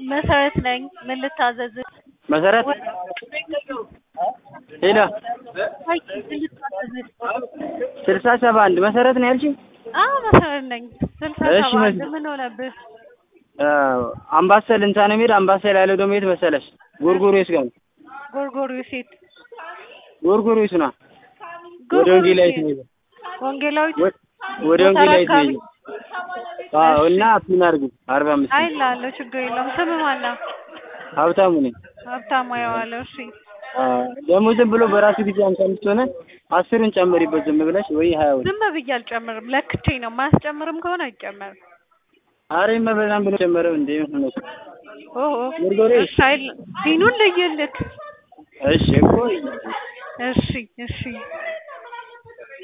መሰረት ነኝ። ምን ልታዘዝ? መሰረት ሄሎ አይ ምን ልታዘዝ? ስልሳ ሰባ አንድ መሰረት ነው ያልሽኝ? አዎ መሰረት ነኝ። ስልሳ እሺ፣ ሰባ አንድ መስ- ምን ሆነብህ? አምባሰል እንታ ነው የሚሄድ አምባሰል ያለው ደግሞ የት መሰለሽ? ጎርጎርዮስ ጋር ነው። ጎርጎርዮስ ሴት ጎርጎርዮስ ነው። ወደ ወንጌላዊት ነው የሚሄደው። ወንጌላዊት ወ- ወደ ጎተራ ወንጌላዊት ነው አካባቢ? የሚሄደው። አዎ እና ፒን አድርጊ አርባ አምስት አይ እልሃለሁ፣ ችግር የለውም። ስም ማን ነው? ሀብታሙ ነኝ። ሀብታሙ አየዋለሁ። እሺ አዎ፣ ደግሞ ዝም ብሎ በራሱ ጊዜ አምሳ አምስት ሆነ አስርን ጨምሪበት ዝም ብለሽ ወይ ሀያ ወይ ዝም ብዬ አልጨምርም፣ ለክቼ ነው። ማያስጨምርም ከሆነ አይጨመርም። አሬ መበዛም ብሎ ጨመረው እንዴ ምን ነው? ኦኦ ጎርጎርዮስ እሺ፣ አይል ዲኑን ልይልክ። እሺ እኮ እሺ እሺ